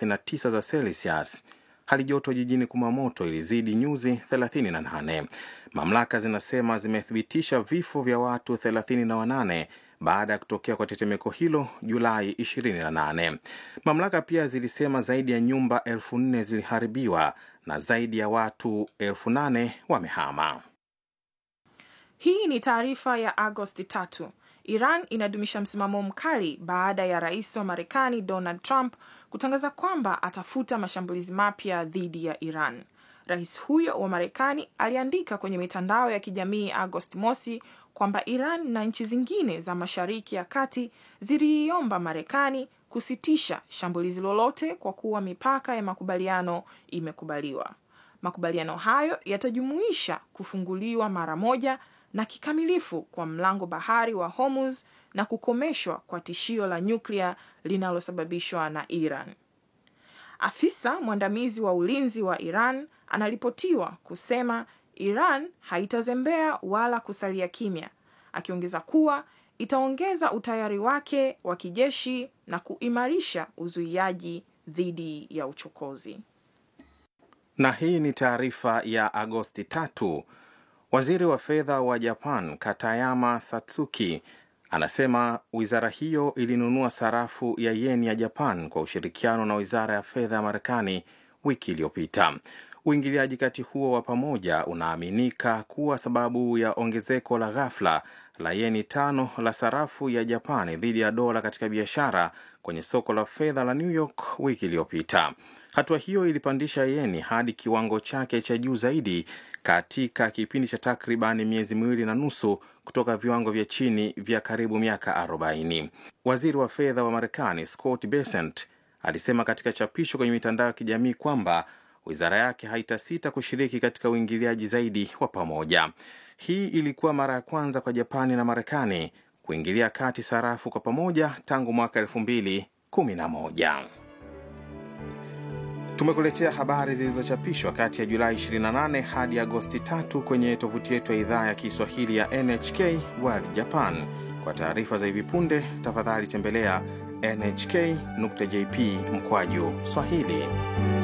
39 za Celsius. Hali joto jijini Kumamoto ilizidi nyuzi 38. Mamlaka zinasema zimethibitisha vifo vya watu 38 baada ya kutokea kwa tetemeko hilo Julai 28. Mamlaka pia zilisema zaidi ya nyumba elfu nne ziliharibiwa na zaidi ya watu elfu nane wamehama. Hii ni taarifa ya Agosti tatu. Iran inadumisha msimamo mkali baada ya rais wa Marekani Donald Trump kutangaza kwamba atafuta mashambulizi mapya dhidi ya Iran. Rais huyo wa Marekani aliandika kwenye mitandao ya kijamii Agosti mosi kwamba Iran na nchi zingine za Mashariki ya Kati ziliiomba Marekani kusitisha shambulizi lolote kwa kuwa mipaka ya makubaliano imekubaliwa. Makubaliano hayo yatajumuisha kufunguliwa mara moja na kikamilifu kwa mlango bahari wa Hormuz na kukomeshwa kwa tishio la nyuklia linalosababishwa na Iran. Afisa mwandamizi wa ulinzi wa Iran anaripotiwa kusema Iran haitazembea wala kusalia kimya, akiongeza kuwa itaongeza utayari wake wa kijeshi na kuimarisha uzuiaji dhidi ya uchokozi. Na hii ni taarifa ya Agosti tatu. Waziri wa fedha wa Japan Katayama Satsuki anasema wizara hiyo ilinunua sarafu ya yeni ya Japan kwa ushirikiano na wizara ya fedha ya Marekani wiki iliyopita. Uingiliaji kati huo wa pamoja unaaminika kuwa sababu ya ongezeko la ghafla la yeni tano la sarafu ya Japani dhidi ya dola katika biashara kwenye soko la fedha la New York wiki iliyopita. Hatua hiyo ilipandisha yeni hadi kiwango chake cha juu zaidi katika kipindi cha takribani miezi miwili na nusu kutoka viwango vya chini vya karibu miaka 40. Waziri wa fedha wa Marekani Scott Bessent alisema katika chapisho kwenye mitandao ya kijamii kwamba wizara yake haitasita kushiriki katika uingiliaji zaidi wa pamoja. Hii ilikuwa mara ya kwanza kwa Japani na Marekani kuingilia kati sarafu kwa pamoja tangu mwaka 2011. Tumekuletea habari zilizochapishwa kati ya Julai 28 hadi Agosti 3 kwenye tovuti yetu ya idhaa ya Kiswahili ya NHK World Japan. Kwa taarifa za hivi punde, tafadhali tembelea nhk.jp mkwaju Swahili.